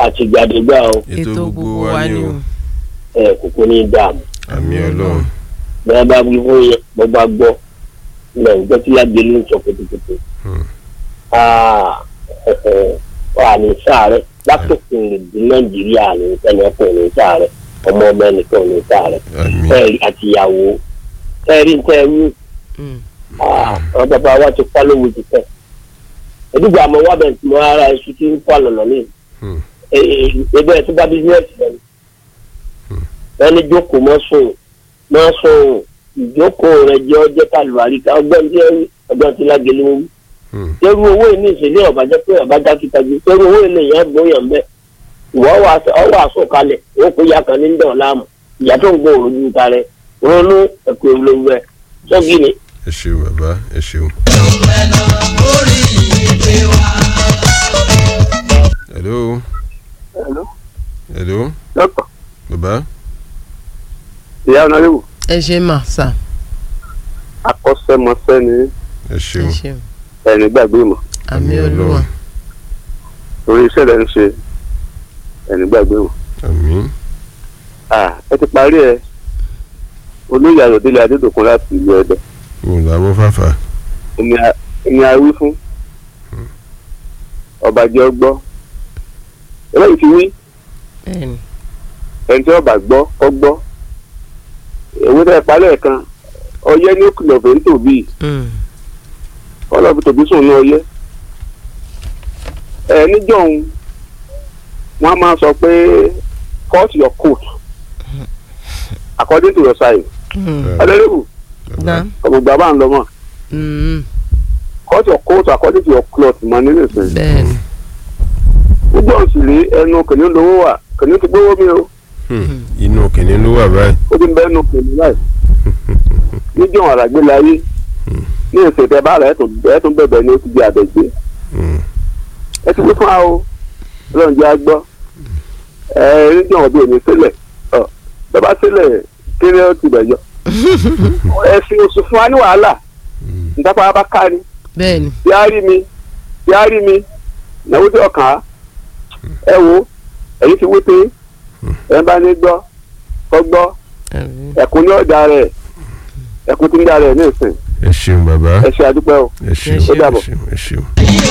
àtìgbàdégbà o ètò gbogbo wa ni o ẹ kókó ní dààmú àmì ọlọ́run bẹ́ẹ̀ bá wí fún yẹn bó bá gbọ́ ilẹ̀ ìgbẹ́ tí lágbè ló ń sọ kòtòkòtò Hmm. wà ní sáré látòkè lè di nàìjíríà ní ẹnìkan ní sáré ọmọ ọmọ ẹnìkan ní sáré àmì fẹ́ẹ̀rí àtìyàwó fẹ́ẹ̀rí tẹ́ẹ̀rí Hmm. àwọn bàbá wa ti pa lówó ti fẹ́ ẹ̀dúgbò àmọ́ wà bẹ̀rẹ̀ tí mo ara ẹ̀ṣu tí ń pa lọ́nà ní Hmm. ẹgbẹ́ ẹ̀ tó bá bísíǹnẹ̀sì lẹ́nu wọ́n ní jókòó mọ́ sùn mọ́ sùn ìjókòó rẹ̀ jẹ́ ọjọ́ kàlùwárí ká ọgbọ́n tí ọgbọ́n tí lágẹ̀lẹ́ wọn Hmm. tẹ́rù owó yìí ní ìṣẹ̀lẹ̀ ọ̀bàjẹ́ pé ọ̀bàjá kíkajú tẹ́rù owó yìí lèyàn gbóyàn bẹ́ẹ̀ ìwọ́ ọwọ́ àsọ̀kalẹ̀ ó kó ya kan ní ń dàn láàmú ìyá tó ń gbọ́ òru ju ta rẹ̀ ronú ẹ̀kọ́ ìlú rẹ̀ sọ́gì ni. ẹ ṣeun bàbá ẹ ṣeun. hello hello dọ́kítọ̀ bàbá ìyá ọ̀nàrẹ́wò ẹ ṣe mà sà akọ́ṣẹ́mọṣẹ́ ni ẹ ẹ ṣeun ṣeun ẹni gbàgbé mọ̀ àmì olúwa torí iṣẹ́ rẹ̀ ń ṣe ẹni gbàgbé mọ̀. àmì Ah, ẹ ti parí ẹ olóyè ayọ̀délé adédọ̀kun láti ìlú ẹ̀dẹ̀ òun làwọn fàfà ẹni a wí fún ọba jẹ́ ọgbọ́ eléyìí ti wí bẹ́ẹ̀ni ẹni tí ọba gbọ́ kọ́ gbọ́ èwe tẹ́ ẹ parí ẹ̀ kan ọyẹ́ ní òkìlọ̀ fẹ́ ń tòbí Hmm. ọlọ́ọ̀bù tòbí sùn ní ọyẹ́ ẹ níjọ́hun wọ́n á máa sọ pé cut your coat according to your size Hmm. ọlọ́rẹ́wù Dá. ọ̀gbọ̀gbà bá ń lọ mọ́ Hmm. cut your coat according to your cloth mọ nínú ìsìn bẹ́ẹ̀ni gbogbo ọ̀sùn lé ẹnu kìnìún lówó wà kìnìún ti gbówó mi o Hmm. inú kìnìún ló wà báyìí ó ti ń bẹ́ẹ̀ nu kìnìún láì níjọ́ àràgbé láyé ní ìsìn tẹ bá rẹ̀ ẹ̀ tún bẹ̀bẹ̀ ni ó ti di àbẹ̀gbé Hmm. ẹ ti wí fún wa o ọlọ́run jẹ́ agbọ́ ẹ níjọ́ ọ̀bí òní sílẹ̀ ọ bàbá sílẹ̀ kéré ó ti bẹ̀yọ ẹ̀sìn oṣù fún wa ní wàhálà Hmm. nígbà bá ká ni bẹ́ẹ̀ni tí a rí mi tí a rí mi náwó tí ọkàn á ẹ wo èyí ti wí pé ẹ bá ní gbọ́ kọ́ gbọ́ àmì ẹ̀kún ní ọ̀dà rẹ̀ ẹ̀kún tí ń dà rẹ̀ ní ìsìn ẹ ṣeun bàbá ẹ ṣe àdúpẹ́ o ẹ ṣeun Ó ẹ dàbọ̀. ṣeun ẹ ṣeun.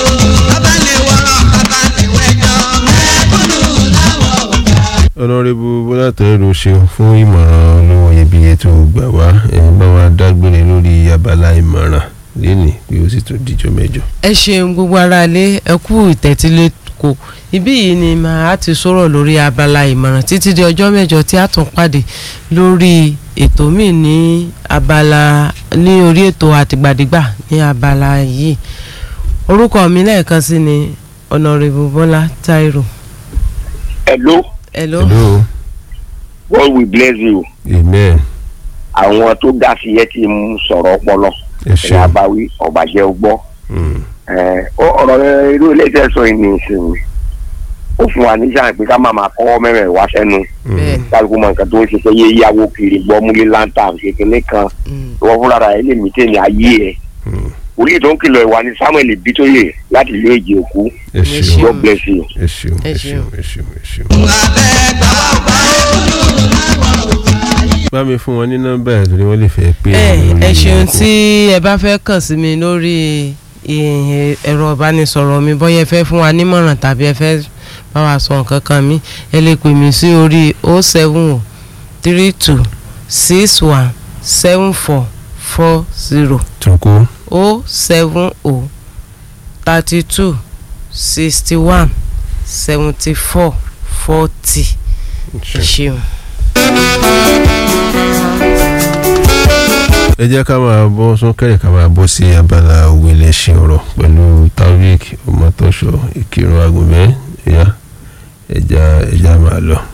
ọ̀nàrẹ́bù bọ́lá tẹ̀rù ṣeun fún ìmọ̀ràn olówó iyebíye tó gbà wá ẹ̀ bá wa dágbére lórí abala ìmọ̀ràn lénìí pé ó sì tún díjọ́ mẹ́jọ. ẹ ṣeun gbogbo ara lé ẹ kú ìtẹ́tílé kò ibí yìí ni màá ti sọ̀rọ̀ lórí abala ìmọ̀ràn títí di ọjọ́ mẹ́jọ tí a tún pàdé lórí ètò míì ní abala ní orí ètò àtìgbàdégbà ní abala yìí orúkọ mi lẹ́ẹ̀kan sí ni ọ̀nàrẹ́bù bọ́lá táírò hello hello hello God will bless you amen àwọn tó ga sí yẹ ti ń sọ̀rọ̀ ọpọlọ ẹ ẹ̀yà ṣeun. abáwí ọ̀bàjẹ́ ọgbọ́ Hmm. ẹ̀, ó- ọ̀rọ̀ irú ilé iṣẹ́ sọ yìí ní ìsinmi ó fún wa níṣà pé ká má máa kọ́ mẹ́rẹ̀ wá sẹ́nu Hmm. bẹ́ẹ̀ni kálukú mọ nǹkan tó ń ṣiṣẹ́ yé yáwó kiri gbọ́ múlé láńtà kékeré kan Mm. ìwọ fúnra rẹ̀ lè mí tèmi ayé ẹ̀ Hmm. orí tó ń kìlọ̀ ìwà ni Samuel Bitoye láti ìlú èjì òkú ẹ Ẹ ṣeun ṣeun. God bless you. ẹ ṣeun Ẹ ẹ ṣeun ṣeun. ẹ ṣeun ẹ ṣeun. bá mi fún wọn ní nọ́mbà ẹ̀ torí wọ́n lè fẹ́ pé ẹ wọn lórí ẹ ṣeun oko. tí ẹ bá fẹ́ kàn sí mi lórí ìhìn ẹ̀rọ ìbánisọ̀rọ̀ mi bóyá ẹ fẹ́ fún wa nímọ̀ràn tàbí ẹ fẹ́ bá wa sọ nǹkan kan mi ẹ lè pè mí sí orí o seven o three two six one seven four four zero tún kó o seven o thirty two sixty one seventy four forty ẹ ṣeun. ẹ jẹ́ ká máa bọ́ súnkẹ́rẹ́ ká máa bọ́ sí abala òwe lẹ́sìn ọ̀rọ̀ pẹ̀lú taofik ọmọtọ́ṣọ ìkírun agùnbẹ́ ẹ̀yà ẹja ẹja máa lọ.